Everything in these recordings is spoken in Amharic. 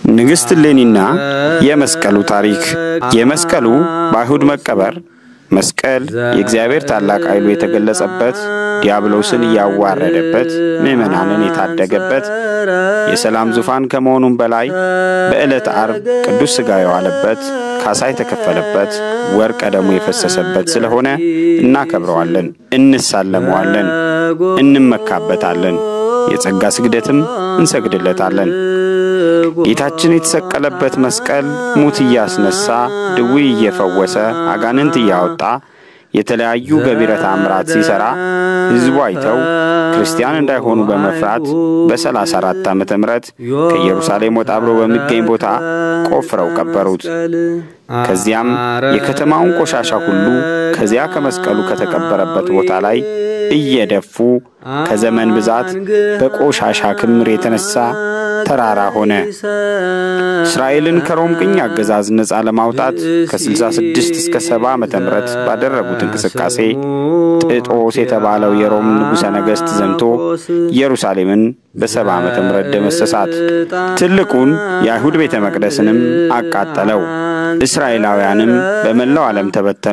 ንግሥት እሌኒና የመስቀሉ ታሪክ። የመስቀሉ በአይሁድ መቀበር መስቀል የእግዚአብሔር ታላቅ ኃይሉ የተገለጸበት፣ ዲያብሎስን እያዋረደበት፣ ምዕመናንን የታደገበት የሰላም ዙፋን ከመሆኑም በላይ በዕለተ ዓርብ ቅዱስ ሥጋ የዋለበት፣ ካሳ የተከፈለበት፣ ወርቀ ደሙ የፈሰሰበት ስለሆነ እናከብረዋለን፣ እንሳለመዋለን፣ እንመካበታለን። የጸጋ ስግደትም እንሰግድለታለን። ጌታችን የተሰቀለበት መስቀል ሙት እያስነሳ ድውይ እየፈወሰ አጋንንት እያወጣ የተለያዩ ገቢረ ተአምራት ሲሠራ ሕዝቡ አይተው ክርስቲያን እንዳይሆኑ በመፍራት በሰላሳ አራት ዓመተ ምሕረት ከኢየሩሳሌም ወጣ ብሎ በሚገኝ ቦታ ቆፍረው ቀበሩት። ከዚያም የከተማውን ቆሻሻ ሁሉ ከዚያ ከመስቀሉ ከተቀበረበት ቦታ ላይ እየደፉ ከዘመን ብዛት በቆሻሻ ክምር የተነሳ ተራራ ሆነ። እስራኤልን ከሮም ቅኝ አገዛዝ ነፃ ለማውጣት ከ66 እስከ 70 ዓመተ ምህረት ባደረጉት እንቅስቃሴ ጥጦስ የተባለው የሮም ንጉሠ ነገሥት ዘምቶ ኢየሩሳሌምን በሰባ ዓመተ ምህረት ደመሰሳት። ትልቁን የአይሁድ ቤተ መቅደስንም አቃጠለው። እስራኤላውያንም በመላው ዓለም ተበተኑ።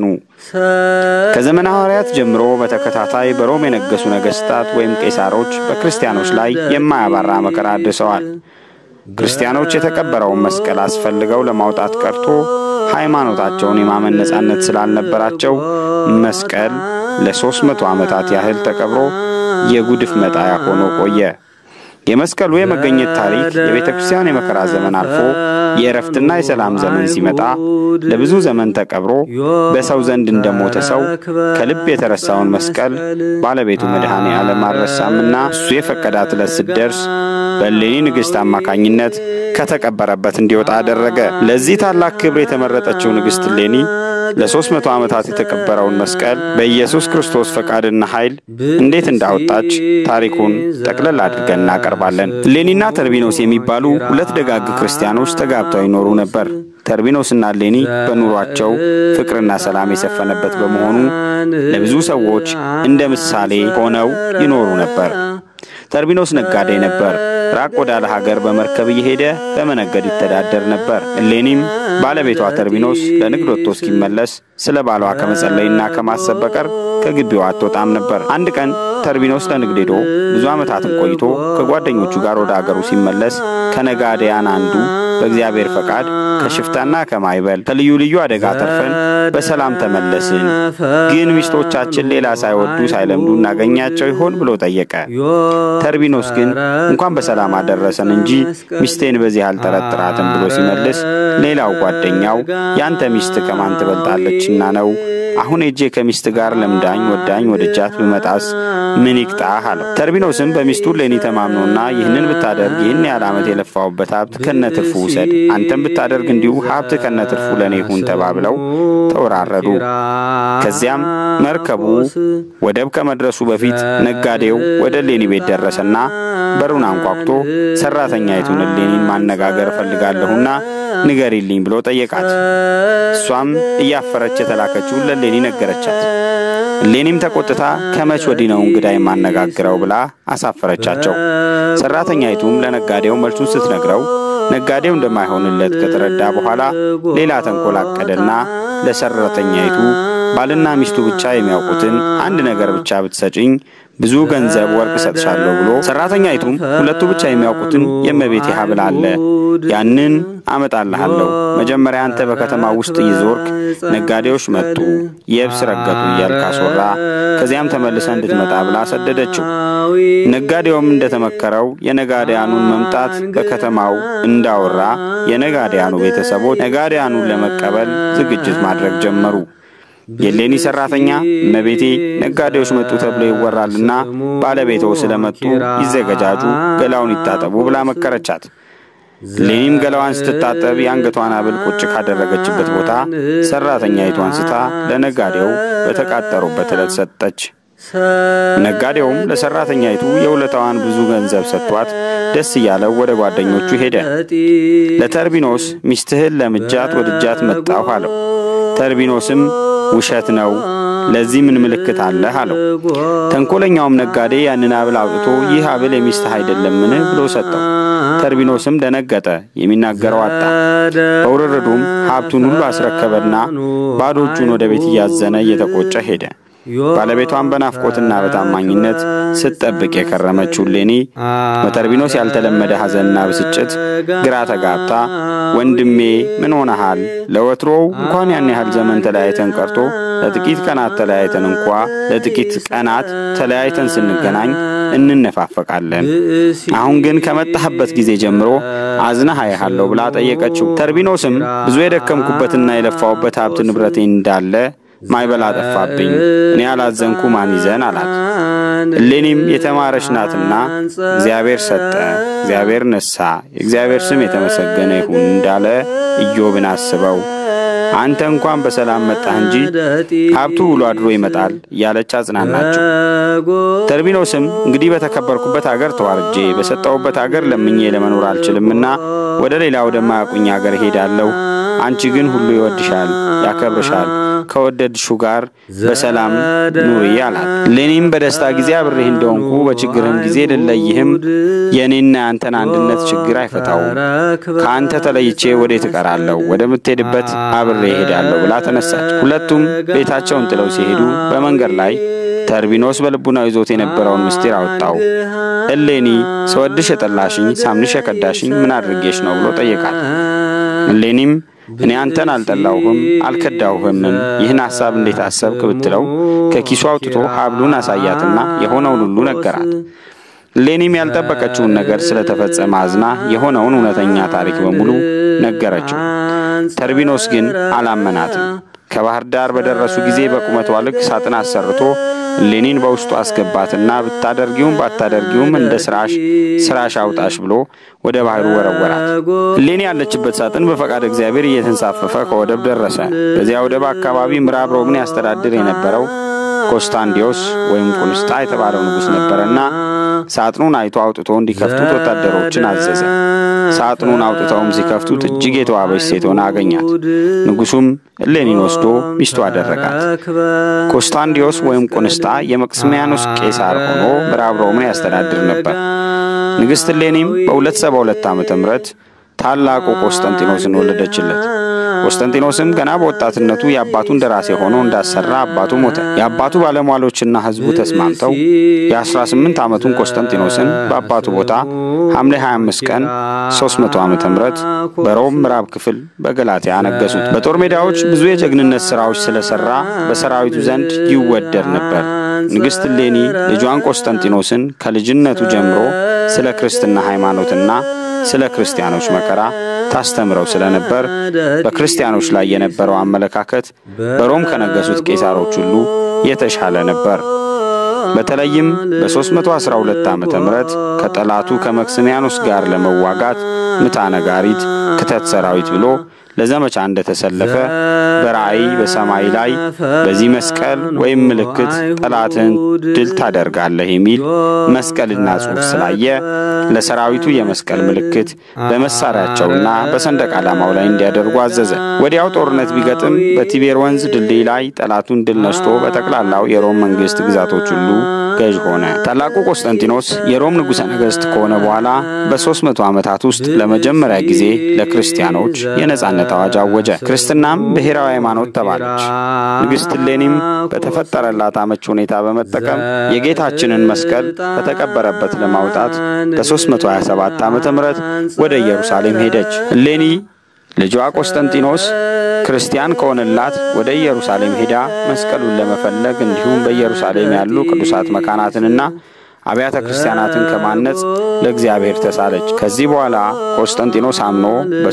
ከዘመነ ሐዋርያት ጀምሮ በተከታታይ በሮም የነገሱ ነገሥታት ወይም ቄሳሮች በክርስቲያኖች ላይ የማያባራ መከራ አድርሰዋል። ክርስቲያኖች የተቀበረውን መስቀል አስፈልገው ለማውጣት ቀርቶ ሃይማኖታቸውን የማመን ነጻነት ስላልነበራቸው መስቀል ለሦስት መቶ ዓመታት ያህል ተቀብሮ የጉድፍ መጣያ ሆኖ ቆየ። የመስቀሉ የመገኘት ታሪክ የቤተ ክርስቲያን የመከራ ዘመን አልፎ የእረፍትና የሰላም ዘመን ሲመጣ ለብዙ ዘመን ተቀብሮ በሰው ዘንድ እንደሞተ ሰው ከልብ የተረሳውን መስቀል ባለቤቱ መድኃኔ ዓለም አልረሳምና እሱ የፈቀዳት ዕለት ስትደርስ በእሌኒ ንግሥት አማካኝነት ከተቀበረበት እንዲወጣ አደረገ። ለዚህ ታላቅ ክብር የተመረጠችው ንግሥት እሌኒ ለሦስት መቶ ዓመታት የተቀበረውን መስቀል በኢየሱስ ክርስቶስ ፈቃድና ኃይል እንዴት እንዳወጣች ታሪኩን ጠቅለል አድርገን እናቀርባለን። እሌኒና ተርቢኖስ የሚባሉ ሁለት ደጋግ ክርስቲያኖች ተጋብተው ይኖሩ ነበር። ተርቢኖስና እሌኒ በኑሯቸው ፍቅርና ሰላም የሰፈነበት በመሆኑ ለብዙ ሰዎች እንደ ምሳሌ ሆነው ይኖሩ ነበር። ተርቢኖስ ነጋዴ ነበር። ራቅ ወዳለ ሀገር በመርከብ እየሄደ በመነገድ ይተዳደር ነበር። እሌኒም ባለቤቷ ተርቢኖስ ለንግድ ወጥቶ እስኪመለስ ስለ ባሏ ከመጸለይና ከማሰብ በቀር ከግቢዋ አትወጣም ነበር። አንድ ቀን ተርቢኖስ ለንግድ ሄዶ ብዙ ዓመታትን ቆይቶ ከጓደኞቹ ጋር ወደ አገሩ ሲመለስ ከነጋዴያን አንዱ በእግዚአብሔር ፈቃድ ከሽፍታና ከማይበል ከልዩ ልዩ አደጋ ተርፈን በሰላም ተመለስን፣ ግን ሚስቶቻችን ሌላ ሳይወዱ ሳይለምዱ እናገኛቸው ይሆን ብሎ ጠየቀ። ተርቢኖስ ግን እንኳን በሰላም አደረሰን እንጂ ሚስቴን በዚህ አልጠረጥራትም ብሎ ሲመልስ፣ ሌላው ጓደኛው ያንተ ሚስት ከማን ትበልጣለችና ነው አሁን ሄጄ ከሚስት ጋር ለምዳኝ ወዳኝ ወደጃት ብመጣስ ምን ይቅጣህ አለው። ተርቢኖስም በሚስቱ እሌኒ ተማምኖና ይህንን ብታደርግ ይህን ያህል ዓመት የለፋውበት ሀብት ከነ ትርፉ ውሰድ፣ አንተም ብታደርግ እንዲሁ ሀብት ከነ ትርፉ ለእኔ ይሁን ተባብለው ተወራረዱ። ከዚያም መርከቡ ወደብ ከመድረሱ በፊት ነጋዴው ወደ እሌኒ ቤት ደረሰና በሩን አንኳኩቶ ሰራተኛይቱን እሌኒን ማነጋገር እፈልጋለሁና ንገሪልኝ ብሎ ጠየቃት። እሷም እያፈረች የተላከችውን ለእሌኒ ነገረቻት። እሌኒም ተቆጥታ ከመች ወዲህ ነው እንግዳ የማነጋግረው ብላ አሳፈረቻቸው። ሰራተኛይቱም ለነጋዴው መልሱን ስትነግረው ነጋዴው እንደማይሆንለት ከተረዳ በኋላ ሌላ ተንኮል አቀደና ለሰራተኛይቱ ባልና ሚስቱ ብቻ የሚያውቁትን አንድ ነገር ብቻ ብትሰጭኝ ብዙ ገንዘብ ወርቅ እሰጥሻለሁ ብሎ ሰራተኛይቱም ሁለቱ ብቻ የሚያውቁትን የእመቤቴ ሐብል አለ ያንን አመጣልሃለሁ። መጀመሪያ አንተ በከተማ ውስጥ እየዞርክ ነጋዴዎች መጡ፣ የብስ ረገጡ እያልክ አስወራ። ከዚያም ተመልሰ እንድትመጣ ብላ ሰደደችው። ነጋዴውም እንደተመከረው የነጋዴያኑን መምጣት በከተማው እንዳወራ የነጋዴያኑ ቤተሰቦች ነጋዴያኑን ለመቀበል ዝግጅት ማድረግ ጀመሩ። የእሌኒ ሰራተኛ እመቤቴ ነጋዴዎች መጡ ተብሎ ይወራልና ባለቤቶ ስለመጡ ይዘገጃጁ፣ ገላውን ይታጠቡ ብላ መከረቻት። እሌኒም ገላዋን ስትታጠብ የአንገቷን ሐብል ቁጭ ካደረገችበት ቦታ ሰራተኛይቱ አንስታ ለነጋዴው በተቃጠሩበት ዕለት ሰጠች። ነጋዴውም ለሰራተኛይቱ የውለታዋን ብዙ ገንዘብ ሰጥቷት ደስ እያለው ወደ ጓደኞቹ ሄደ። ለተርቢኖስ ሚስትህን ለምጃት ወድጃት መጣሁ አለው። ተርቢኖስም ውሸት ነው፣ ለዚህ ምን ምልክት አለህ አለው። ተንኮለኛውም ነጋዴ ያንን ሀብል አውጥቶ ይህ ሀብል የሚስትህ አይደለምን ብሎ ሰጠው። ተርቢኖስም ደነገጠ፣ የሚናገረው አጣ። በውርርዱም ሀብቱን ሁሉ አስረከበና ባዶ እጁን ወደ ቤት እያዘነ እየተቆጨ ሄደ። ባለቤቷን በናፍቆትና በታማኝነት ስትጠብቅ የከረመችው እሌኒ በተርቢኖስ ያልተለመደ ሐዘንና ብስጭት ግራ ተጋብታ ወንድሜ ምን ሆነሃል? ለወትሮው እንኳን ያን ያህል ዘመን ተለያይተን ቀርቶ ለጥቂት ቀናት ተለያይተን እንኳ ለጥቂት ቀናት ተለያይተን ስንገናኝ እንነፋፈቃለን። አሁን ግን ከመጣህበት ጊዜ ጀምሮ አዝነህ አያሃለሁ ብላ ጠየቀችው። ተርቢኖስም ብዙ የደከምኩበትና የለፋውበት ሀብት ንብረቴ እንዳለ ማይበላ ጠፋብኝ፣ እኔ ያላዘንኩ ማን ይዘን አላት። እሌኒም የተማረች ናትና እግዚአብሔር ሰጠ፣ እግዚአብሔር ነሳ፣ የእግዚአብሔር ስም የተመሰገነ ይሁን እንዳለ ኢዮብን አስበው አንተ እንኳን በሰላም መጣህ እንጂ ሀብቱ ውሎ አድሮ ይመጣል እያለች አጽናናቸው። ተርቢኖስም እንግዲህ በተከበርኩበት አገር ተዋርጄ በሰጠሁበት አገር ለምኜ ለመኖር አልችልምና ወደ ሌላ ወደማያውቁኝ አገር እሄዳለሁ። አንቺ ግን ሁሉ ይወድሻል፣ ያከብርሻል ከወደድሹ ጋር በሰላም ኑሪ አላት። እሌኒም በደስታ ጊዜ አብሬህ እንደሆንኩ በችግርህም ጊዜ ልለይህም የእኔና የአንተን አንድነት ችግር አይፈታውም። ከአንተ ተለይቼ ወዴት እቀራለሁ? ወደምትሄድበት አብሬ እሄዳለሁ ብላ ተነሳች። ሁለቱም ቤታቸውን ጥለው ሲሄዱ በመንገድ ላይ ተርቢኖስ በልቡናው ይዞት የነበረውን ምስጢር አወጣው። እሌኒ ስወድሽ የጠላሽኝ፣ ሳምንሽ የከዳሽኝ ምን አድርጌሽ ነው ብሎ ጠየቃት። እሌኒም እኔ አንተን አልጠላሁህም አልከዳሁህምም፣ ይህን ሐሳብ እንዴት አሰብክ ብትለው ከኪሱ አውጥቶ ሀብሉን አሳያትና የሆነውን ሁሉ ነገራት። እሌኒም ያልጠበቀችውን ነገር ስለተፈጸመ አዝና የሆነውን እውነተኛ ታሪክ በሙሉ ነገረችው። ተርቢኖስ ግን አላመናትም። ከባህር ዳር በደረሱ ጊዜ በቁመቷ ልክ ሳጥን አሰርቶ እሌኒን በውስጡ አስገባትና ብታደርጊውም ባታደርጊውም እንደ ስራሽ ስራሽ አውጣሽ ብሎ ወደ ባህሩ ወረወራት። እሌኒ ያለችበት ሳጥን በፈቃድ እግዚአብሔር እየተንሳፈፈ ከወደብ ደረሰ። በዚያ ወደብ አካባቢ ምዕራብ ሮምን ያስተዳድር የነበረው ኮስታንዲዮስ ወይም ቁንስጣ የተባለው ንጉሥ ነበረና ሳጥኑን አይቶ አውጥቶ እንዲከፍቱት ወታደሮችን አዘዘ። ሳጥኑን አውጥተውም ሲከፍቱት እጅግ የተዋበች ሴት ሆና አገኛት። ንጉሡም እሌኒን ወስዶ ሚስቱ አደረጋት። ኮስታንዲዮስ ወይም ቁንስጣ የመቅስሚያኖስ ቄሳር ሆኖ ምዕራብ ሮምን ያስተዳድር ነበር። ንግሥት እሌኒም በሁለት ሰባ ሁለት ዓመተ ምህረት ታላቁ ቆስጠንጢኖስን ወለደችለት። ቆስጠንጢኖስም ገና በወጣትነቱ የአባቱን ደራሲ ሆኖ እንዳሰራ አባቱ ሞተ። የአባቱ ባለሟሎችና ሕዝቡ ተስማምተው የ18 ዓመቱን ቆስጠንጢኖስን በአባቱ ቦታ ሐምሌ 25 ቀን 300 ዓመተ ምህረት በሮም ምዕራብ ክፍል በገላትያ አነገሱት። በጦር ሜዳዎች ብዙ የጀግንነት ሥራዎች ስለሰራ በሰራዊቱ ዘንድ ይወደድ ነበር። ንግሥት እሌኒ ልጇን ቆስጠንጢኖስን ከልጅነቱ ጀምሮ ስለ ክርስትና ሃይማኖትና ስለ ክርስቲያኖች መከራ ታስተምረው ስለነበር በክርስቲያኖች ላይ የነበረው አመለካከት በሮም ከነገሱት ቄሳሮች ሁሉ የተሻለ ነበር። በተለይም በ312 ዓመተ ምህረት ከጠላቱ ከመክስሚያኖስ ጋር ለመዋጋት ምታ ነጋሪት፣ ክተት ሰራዊት ብሎ ለዘመቻ እንደተሰለፈ በራእይ በሰማይ ላይ በዚህ መስቀል ወይም ምልክት ጠላትን ድል ታደርጋለህ የሚል መስቀልና ጽሑፍ ስላየ ለሰራዊቱ የመስቀል ምልክት በመሳሪያቸውና በሰንደቅ ዓላማው ላይ እንዲያደርጉ አዘዘ። ወዲያው ጦርነት ቢገጥም በቲቤር ወንዝ ድልድይ ላይ ጠላቱን ድል ነስቶ በጠቅላላው የሮም መንግሥት ግዛቶች ሁሉ ገዥ ሆነ። ታላቁ ቆስጠንጢኖስ የሮም ንጉሠ ነገሥት ከሆነ በኋላ በሦስት መቶ ዓመታት ውስጥ ለመጀመሪያ ጊዜ ለክርስቲያኖች የነጻነት አዋጅ አወጀ። ክርስትናም ብሔራዊ ሃይማኖት ተባለች። ንግሥት እሌኒም በተፈጠረላት አመች ሁኔታ በመጠቀም የጌታችንን መስቀል ከተቀበረበት ለማውጣት በ327 ዓመተ ምህረት ወደ ኢየሩሳሌም ሄደች። እሌኒ ልጇ ቆስጠንጢኖስ ክርስቲያን ከሆነላት ወደ ኢየሩሳሌም ሄዳ መስቀሉን ለመፈለግ እንዲሁም በኢየሩሳሌም ያሉ ቅዱሳት መካናትንና አብያተ ክርስቲያናትን ከማነጽ ለእግዚአብሔር ተሳለች። ከዚህ በኋላ ቆስጠንጢኖስ አምኖ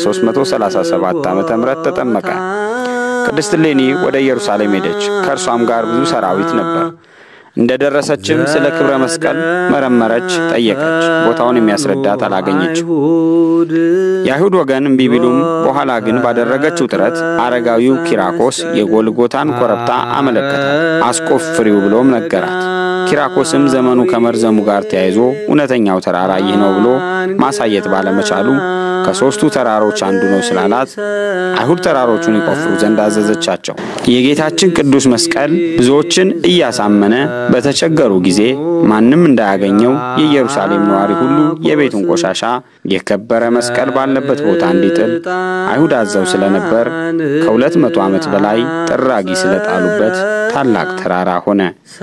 በ337 ዓመተ ምህረት ተጠመቀ። ቅድስት እሌኒ ወደ ኢየሩሳሌም ሄደች። ከእርሷም ጋር ብዙ ሰራዊት ነበር። እንደ ደረሰችም ስለ ክብረ መስቀል መረመረች፣ ጠየቀች። ቦታውን የሚያስረዳት አላገኘችም። የአይሁድ ወገን እምቢ ቢሉም በኋላ ግን ባደረገችው ጥረት አረጋዊው ኪራኮስ የጎልጎታን ኮረብታ አመለከታት። አስቆፍሪው ብሎም ነገራት። ኪራኮስም ዘመኑ ከመርዘሙ ጋር ተያይዞ እውነተኛው ተራራ ይህ ነው ብሎ ማሳየት ባለመቻሉ ከሦስቱ ተራሮች አንዱ ነው ስላላት አይሁድ ተራሮቹን ይቆፍሩ ዘንድ አዘዘቻቸው። የጌታችን ቅዱስ መስቀል ብዙዎችን እያሳመነ በተቸገሩ ጊዜ ማንም እንዳያገኘው የኢየሩሳሌም ነዋሪ ሁሉ የቤቱን ቆሻሻ የከበረ መስቀል ባለበት ቦታ እንዲጥል አይሁድ አዘው ስለነበር ከሁለት መቶ ዓመት በላይ ጥራጊ ስለጣሉበት ታላቅ ተራራ ሆነ።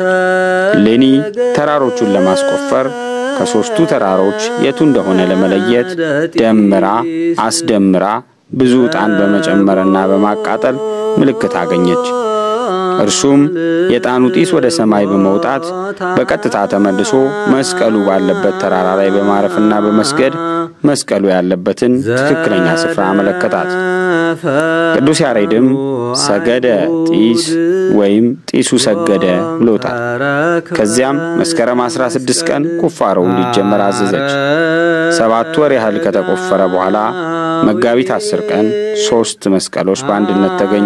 ሌኒ ተራሮቹን ለማስቆፈር ከሦስቱ ተራሮች የቱ እንደሆነ ለመለየት ደምራ አስደምራ ብዙ ዕጣን በመጨመርና በማቃጠል ምልክት አገኘች። እርሱም የዕጣኑ ጢስ ወደ ሰማይ በመውጣት በቀጥታ ተመልሶ መስቀሉ ባለበት ተራራ ላይ በማረፍና በመስገድ መስቀሉ ያለበትን ትክክለኛ ስፍራ አመለከታት። ቅዱስ ያሬድም ሰገደ ጢስ ወይም ጢሱ ሰገደ ብሎታል። ከዚያም መስከረም 16 ቀን ቁፋሮው እንዲጀመር አዘዘች። ሰባት ወር ያህል ከተቆፈረ በኋላ መጋቢት አስር ቀን ሦስት መስቀሎች በአንድነት ተገኙ።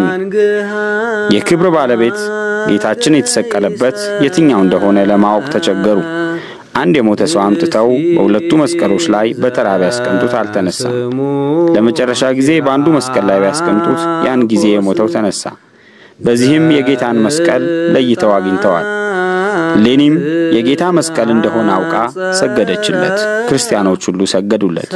የክብር ባለቤት ጌታችን የተሰቀለበት የትኛው እንደሆነ ለማወቅ ተቸገሩ። አንድ የሞተ ሰው አምጥተው በሁለቱ መስቀሎች ላይ በተራ ቢያስቀምጡት አልተነሳም። ለመጨረሻ ጊዜ በአንዱ መስቀል ላይ ቢያስቀምጡት ያን ጊዜ የሞተው ተነሳ። በዚህም የጌታን መስቀል ለይተው አግኝተዋል። ሌኒም የጌታ መስቀል እንደሆነ አውቃ ሰገደችለት። ክርስቲያኖች ሁሉ ሰገዱለት።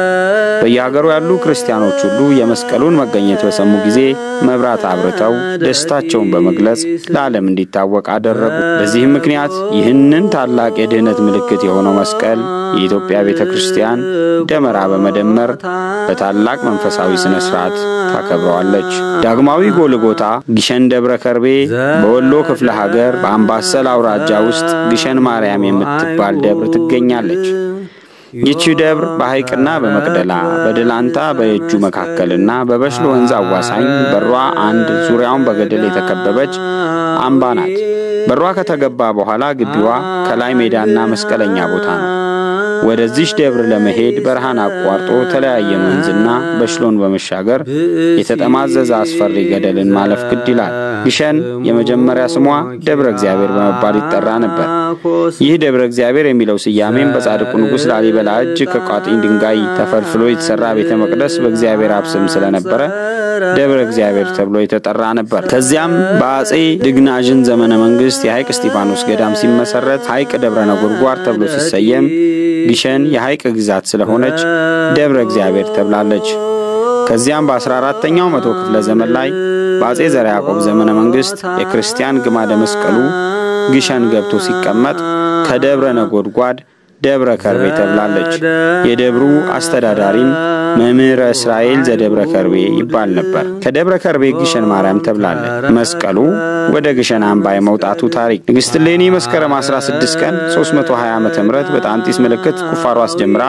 በየሀገሩ ያሉ ክርስቲያኖች ሁሉ የመስቀሉን መገኘት በሰሙ ጊዜ መብራት አብርተው ደስታቸውን በመግለጽ ለዓለም እንዲታወቅ አደረጉ። በዚህም ምክንያት ይህንን ታላቅ የድኅነት ምልክት የሆነው መስቀል የኢትዮጵያ ቤተ ክርስቲያን ደመራ በመደመር በታላቅ መንፈሳዊ ሥነ ሥርዓት ታከብረዋለች። ዳግማዊ ጎልጎታ ግሸን ደብረ ከርቤ በወሎ ክፍለ ሀገር በአምባሰል አውራጃ ውስጥ ግሸን ማርያም የምትባል ደብር ትገኛለች። ይቺ ደብር በሐይቅና በመቅደላ በደላንታ በየጁ መካከልና በበሽሎ ወንዝ አዋሳኝ በሯ አንድ ዙሪያውን በገደል የተከበበች አምባ ናት። በሯ ከተገባ በኋላ ግቢዋ ከላይ ሜዳና መስቀለኛ ቦታ ነው። ወደዚች ደብር ለመሄድ በረሃን አቋርጦ ተለያየ ወንዝና በሽሎን በመሻገር የተጠማዘዘ አስፈሪ ገደልን ማለፍ ግድ ይላል። ግሸን የመጀመሪያ ስሟ ደብረ እግዚአብሔር በመባል ይጠራ ነበር። ይህ ደብረ እግዚአብሔር የሚለው ስያሜም በጻድቁ ንጉሥ ላሊበላ እጅ ከቋጥኝ ድንጋይ ተፈልፍሎ የተሠራ ቤተ መቅደስ በእግዚአብሔር አብ ስም ስለነበረ ደብረ እግዚአብሔር ተብሎ የተጠራ ነበር። ከዚያም በአጼ ድግናዥን ዘመነ መንግሥት የሐይቅ እስጢፋኖስ ገዳም ሲመሰረት ሐይቅ ደብረ ነጎድጓድ ተብሎ ሲሰየም ግሸን የሐይቅ ግዛት ስለሆነች ደብረ እግዚአብሔር ተብላለች። ከዚያም በ14ተኛው መቶ ክፍለ ዘመን ላይ በአጼ ዘርዓ ያዕቆብ ዘመነ መንግሥት የክርስቲያን ግማደ መስቀሉ ግሸን ገብቶ ሲቀመጥ ከደብረ ነጎድጓድ ደብረ ከርቤ ተብላለች። የደብሩ አስተዳዳሪም መምህረ እስራኤል ዘደብረ ከርቤ ይባል ነበር። ከደብረ ከርቤ ግሸን ማርያም ተብላለች። መስቀሉ ወደ ግሸን አምባ የመውጣቱ ታሪክ ንግሥት እሌኒ መስከረም 16 ቀን 320 ዓ ም በጣንጢስ ምልክት ቁፋሮ አስጀምራ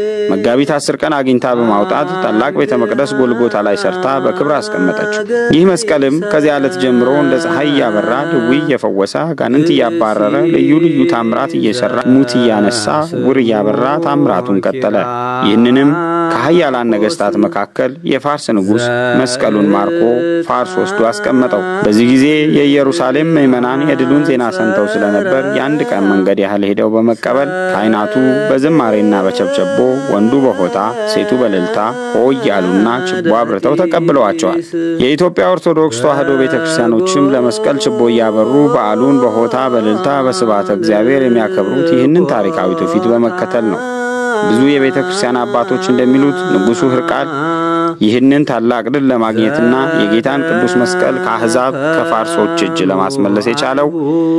መጋቢት አስር ቀን አግኝታ በማውጣት ታላቅ ቤተ መቅደስ ጎልጎታ ላይ ሰርታ በክብር አስቀመጠችው። ይህ መስቀልም ከዚያ ዕለት ጀምሮ እንደ ፀሐይ እያበራ ድውይ እየፈወሰ አጋንንት እያባረረ ልዩ ልዩ ታምራት እየሰራ ሙት እያነሳ ውር እያበራ ታምራቱን ቀጠለ። ይህንንም ከኃያላን ነገሥታት መካከል የፋርስ ንጉሥ መስቀሉን ማርኮ ፋርስ ወስዶ አስቀመጠው። በዚህ ጊዜ የኢየሩሳሌም ምዕመናን የድሉን ዜና ሰምተው ስለነበር የአንድ ቀን መንገድ ያህል ሄደው በመቀበል ካህናቱ በዝማሬና በቸብቸቦ ወንዱ በሆታ ሴቱ በእልልታ ሆ እያሉና ችቦ አብርተው ተቀብለዋቸዋል። የኢትዮጵያ ኦርቶዶክስ ተዋሕዶ ቤተ ክርስቲያኖችም ለመስቀል ችቦ እያበሩ በዓሉን በሆታ በእልልታ በስብዓተ እግዚአብሔር የሚያከብሩት ይህንን ታሪካዊ ትውፊት በመከተል ነው። ብዙ የቤተ ክርስቲያን አባቶች እንደሚሉት ንጉሡ ሕርቃል ይህንን ታላቅ ድል ለማግኘትና የጌታን ቅዱስ መስቀል ከአሕዛብ ከፋርሶች እጅ ለማስመለስ የቻለው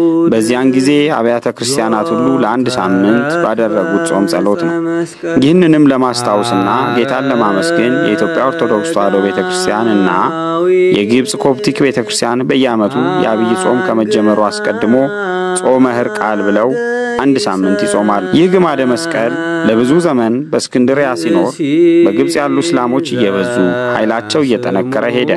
በዚያን ጊዜ አብያተ ክርስቲያናት ሁሉ ለአንድ ሳምንት ባደረጉት ጾም ጸሎት ነው። ይህንንም ለማስታወስና ጌታን ለማመስገን የኢትዮጵያ ኦርቶዶክስ ተዋሕዶ ቤተ ክርስቲያን እና የግብፅ ኮፕቲክ ቤተ ክርስቲያን በየዓመቱ የአብይ ጾም ከመጀመሩ አስቀድሞ ጾመ ሕርቃል ብለው አንድ ሳምንት ይጾማል። ይህ ግማደ መስቀል ለብዙ ዘመን በእስክንድሪያ ሲኖር በግብፅ ያሉ እስላሞች እየበዙ ኃይላቸው እየጠነከረ ሄደ።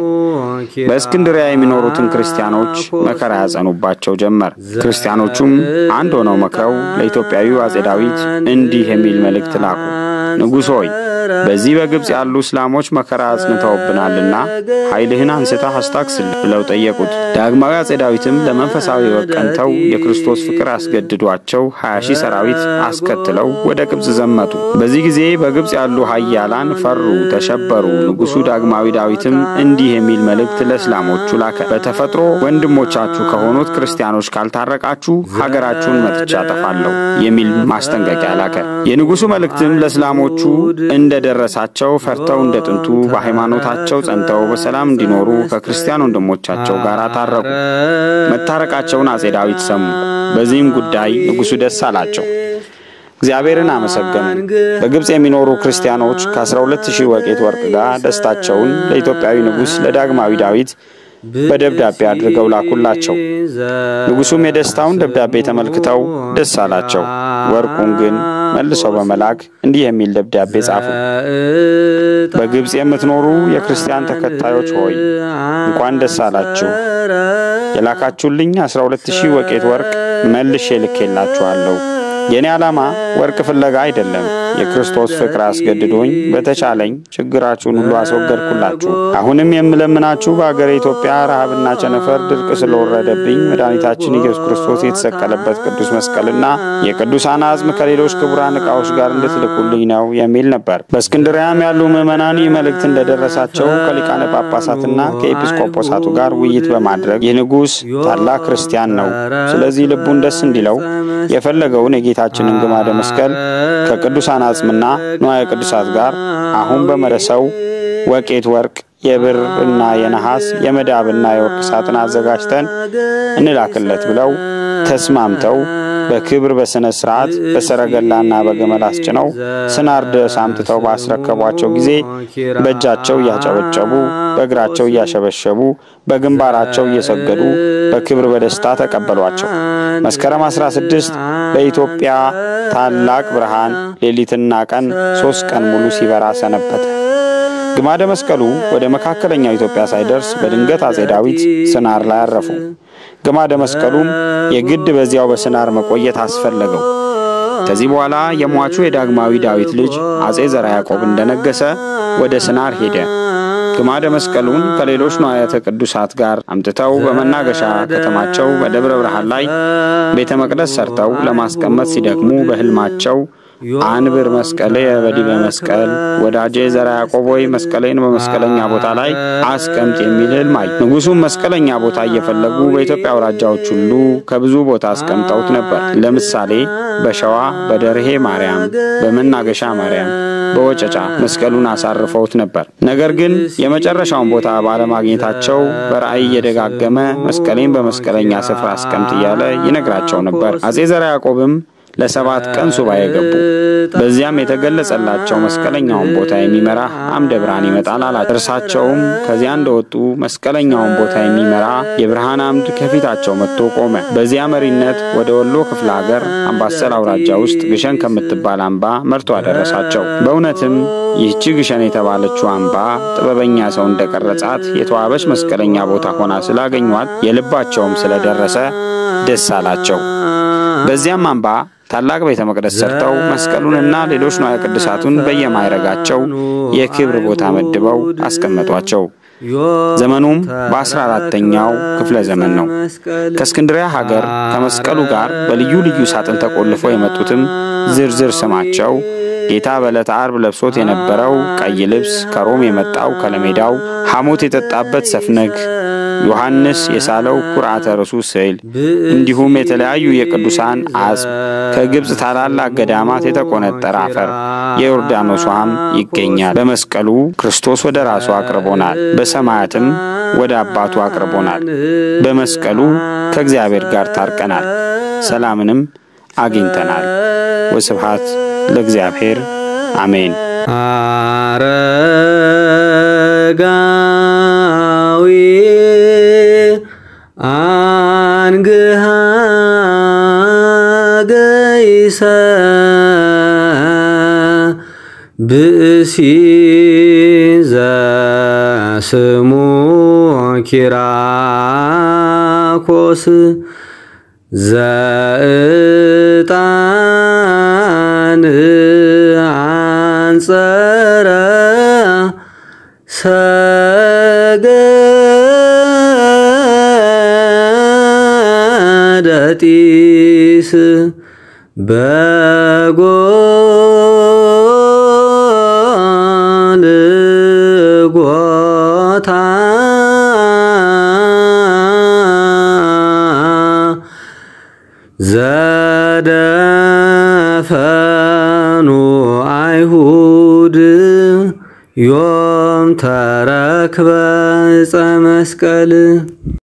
በእስክንድሪያ የሚኖሩትን ክርስቲያኖች መከራ ያጸኑባቸው ጀመር። ክርስቲያኖቹም አንድ ሆነው መክረው ለኢትዮጵያዊው አጼ ዳዊት እንዲህ የሚል መልእክት ላኩ። ንጉሥ ሆይ በዚህ በግብፅ ያሉ እስላሞች መከራ አጽንተውብናልና ኃይልህን አንስተህ አስታክስልን ብለው ጠየቁት። ዳግማዊ አጼ ዳዊትም ለመንፈሳዊ ወቀንተው የክርስቶስ ፍቅር አስገድዷቸው ሀያ ሺህ ሰራዊት አስከትለው ወደ ግብፅ ዘመቱ። በዚህ ጊዜ በግብፅ ያሉ ኃያላን ፈሩ፣ ተሸበሩ። ንጉሡ ዳግማዊ ዳዊትም እንዲህ የሚል መልእክት ለእስላሞቹ ላከ። በተፈጥሮ ወንድሞቻችሁ ከሆኑት ክርስቲያኖች ካልታረቃችሁ ሀገራችሁን መትቻ አጠፋለሁ የሚል ማስጠንቀቂያ ላከ። የንጉሡ መልእክትም ለእስላሞቹ እንደደረሳቸው ፈርተው እንደ ጥንቱ በሃይማኖታቸው ጸንተው በሰላም እንዲኖሩ ከክርስቲያን ወንድሞቻቸው ጋር ታረቁ። መታረቃቸውን አጼ ዳዊት ሰሙ። በዚህም ጉዳይ ንጉሡ ደስ አላቸው። እግዚአብሔርን አመሰገኑ። በግብፅ የሚኖሩ ክርስቲያኖች ከ12 ሺህ ወቄት ወርቅ ጋር ደስታቸውን ለኢትዮጵያዊ ንጉሥ ለዳግማዊ ዳዊት በደብዳቤ አድርገው ላኩላቸው። ንጉሡም የደስታውን ደብዳቤ ተመልክተው ደስ አላቸው። ወርቁን ግን መልሰው በመላክ እንዲህ የሚል ደብዳቤ ጻፉ። በግብፅ የምትኖሩ የክርስቲያን ተከታዮች ሆይ እንኳን ደስ አላችሁ። የላካችሁልኝ 12 ሺህ ወቄት ወርቅ መልሼ ልኬላችኋለሁ። የእኔ ዓላማ ወርቅ ፍለጋ አይደለም። የክርስቶስ ፍቅር አስገድዶኝ በተቻለኝ ችግራችሁን ሁሉ አስወገድኩላችሁ። አሁንም የምለምናችሁ በአገሬ ኢትዮጵያ ረሃብና ቸነፈር ድርቅ ስለወረደብኝ መድኃኒታችን ኢየሱስ ክርስቶስ የተሰቀለበት ቅዱስ መስቀልና የቅዱሳን አጽም ከሌሎች ክቡራን ዕቃዎች ጋር እንድትልኩልኝ ነው የሚል ነበር። በእስክንድሪያም ያሉ ምዕመናን ይህ መልእክት እንደደረሳቸው ከሊቃነ ጳጳሳትና ከኤጲስቆጶሳቱ ጋር ውይይት በማድረግ ይህ ንጉሥ ታላቅ ክርስቲያን ነው፣ ስለዚህ ልቡን ደስ እንዲለው የፈለገውን የጌታችንን ግማደ መስቀል ከቅዱሳን አጽምና ንዋየ ቅዱሳት ጋር አሁን በመረሰው ወቄት ወርቅ የብር እና የነሐስ የመዳብና የወርቅ ሳጥን አዘጋጅተን እንላክለት ብለው ተስማምተው በክብር በሥነ ሥርዓት በሰረገላና በገመል አስጭነው ስናር ድረስ አምጥተው ባስረከቧቸው ጊዜ በእጃቸው እያጨበጨቡ በእግራቸው እያሸበሸቡ በግንባራቸው እየሰገዱ በክብር በደስታ ተቀበሏቸው። መስከረም 16 በኢትዮጵያ ታላቅ ብርሃን ሌሊትና ቀን ሦስት ቀን ሙሉ ሲበራ ሰነበተ። ግማደ መስቀሉ ወደ መካከለኛው ኢትዮጵያ ሳይደርስ በድንገት አጼ ዳዊት ስናር ላይ አረፉ። ግማደ መስቀሉም የግድ በዚያው በስናር መቆየት አስፈለገው። ከዚህ በኋላ የሟቹ የዳግማዊ ዳዊት ልጅ አጼ ዘርዓ ያዕቆብ እንደነገሰ ወደ ስናር ሄደ። ግማደ መስቀሉን ከሌሎች ንዋያተ ቅዱሳት ጋር አምጥተው በመናገሻ ከተማቸው በደብረ ብርሃን ላይ ቤተ መቅደስ ሰርተው ለማስቀመጥ ሲደክሙ በሕልማቸው አንብር መስቀሌ በዲበ መስቀል ወዳጄ ዘርዓ ያዕቆብ ሆይ መስቀሌን በመስቀለኛ ቦታ ላይ አስቀምጥ የሚል ሕልም አዩ። ንጉሡም መስቀለኛ ቦታ እየፈለጉ በኢትዮጵያ አውራጃዎች ሁሉ ከብዙ ቦታ አስቀምጠውት ነበር። ለምሳሌ በሸዋ በደርሄ ማርያም፣ በመናገሻ ማርያም፣ በወጨጫ መስቀሉን አሳርፈውት ነበር። ነገር ግን የመጨረሻውን ቦታ ባለማግኘታቸው በራእይ እየደጋገመ መስቀሌን በመስቀለኛ ስፍራ አስቀምጥ እያለ ይነግራቸው ነበር። አጼ ዘርዓ ያዕቆብም ለሰባት ቀን ሱባኤ ገቡ። በዚያም የተገለጸላቸው መስቀለኛውን ቦታ የሚመራ አምደ ብርሃን ይመጣል አላቸው። እርሳቸውም ከዚያ እንደወጡ መስቀለኛውን ቦታ የሚመራ የብርሃን አምድ ከፊታቸው መጥቶ ቆመ። በዚያ መሪነት ወደ ወሎ ክፍለ ሀገር አምባሰል አውራጃ ውስጥ ግሸን ከምትባል አምባ መርቶ አደረሳቸው። በእውነትም ይህቺ ግሸን የተባለችው አምባ ጥበበኛ ሰው እንደቀረጻት የተዋበች መስቀለኛ ቦታ ሆና ስላገኟት የልባቸውም ስለደረሰ ደስ አላቸው። በዚያም አምባ ታላቅ ቤተ መቅደስ ሰርተው መስቀሉንና ሌሎች ንዋየ ቅዱሳቱን በየማይረጋቸው የክብር ቦታ መድበው አስቀመጧቸው። ዘመኑም በአስራ አራተኛው ክፍለ ዘመን ነው። ከእስክንድሪያ ሀገር ከመስቀሉ ጋር በልዩ ልዩ ሳጥን ተቆልፈው የመጡትም ዝርዝር ስማቸው ጌታ በዕለተ ዓርብ ለብሶት የነበረው ቀይ ልብስ፣ ከሮም የመጣው ከለሜዳው፣ ሐሞት የጠጣበት ሰፍነግ፣ ዮሐንስ የሳለው ኩርዓተ ርሱ ስዕል፣ እንዲሁም የተለያዩ የቅዱሳን አጽም፣ ከግብፅ ታላላቅ ገዳማት የተቆነጠረ አፈር፣ የዮርዳኖስ ውሃም ይገኛል። በመስቀሉ ክርስቶስ ወደ ራሱ አቅርቦናል፣ በሰማያትም ወደ አባቱ አቅርቦናል። በመስቀሉ ከእግዚአብሔር ጋር ታርቀናል፣ ሰላምንም አግኝተናል። ወስብሃት ለእግዚአብሔር አሜን። አረጋዊ አንግሃ ገይሰ ብእሲ ዘስሙ ኪራኮስ ዘእጣን አንጸ ሰገደጢስ በጎልጎታ ዘደፈኑ አይሁድ ዮም ተረክበ ዕፀ መስቀል